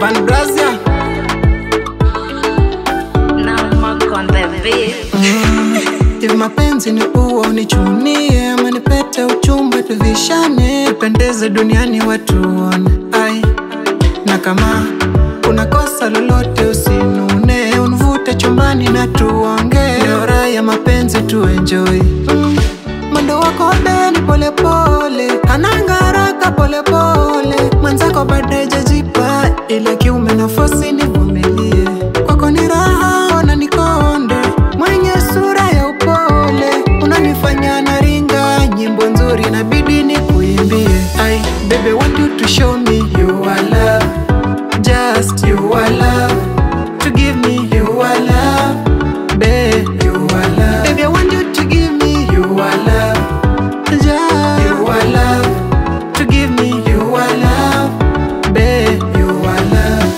Van Brazia Now Mark on the beat. Hivi mapenzi ni uo unichunie ama nipete uchumba tuvishane tupendeze duniani watuone ai na kama kuna kosa lolote usinune unvute chumbani na tuongee Leo raha ya mapenzi tuenjoy mm. mwendo wako beni polepole ananga haraka polepole mwenzako baadaye jajipa ile kiume nafasi nivumilie kwako ni raha ona nikonde mwenye sura ya upole unanifanya naringa nyimbo nzuri inabidi ni kuimbie I baby want you to show me you are love just you are love to give me you are love babe you are love baby I want you to give me you are love just you are love to give me you are love babe you are love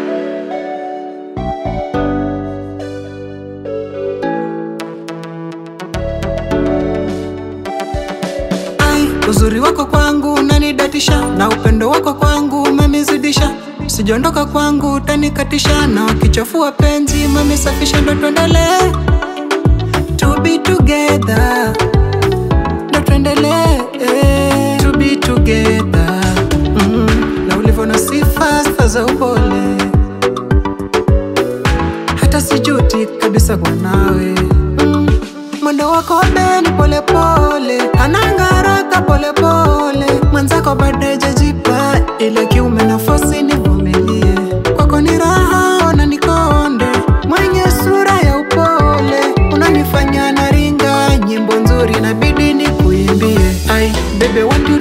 Ai, uzuri wako kwangu unanidatisha na upendo wako kwangu umemizidisha sijondoka kwangu utanikatisha na wakichafua penzi umemisafisha ndo tuendelee to be together ndo tuendelee eh, to be together mm, na ulivyo na sifa sifa za upole hata sijuti kabisa kwa nawe mm. mwendo wako beni polepole ananga haraka polepole mwenzako baadaye jajipa ile kiume nafasi nivumilie kwako ni raha ona nikonde mwenye sura ya upole unanifanya naringa nyimbo nzuri inabidi ni kuimbie ai bebe want you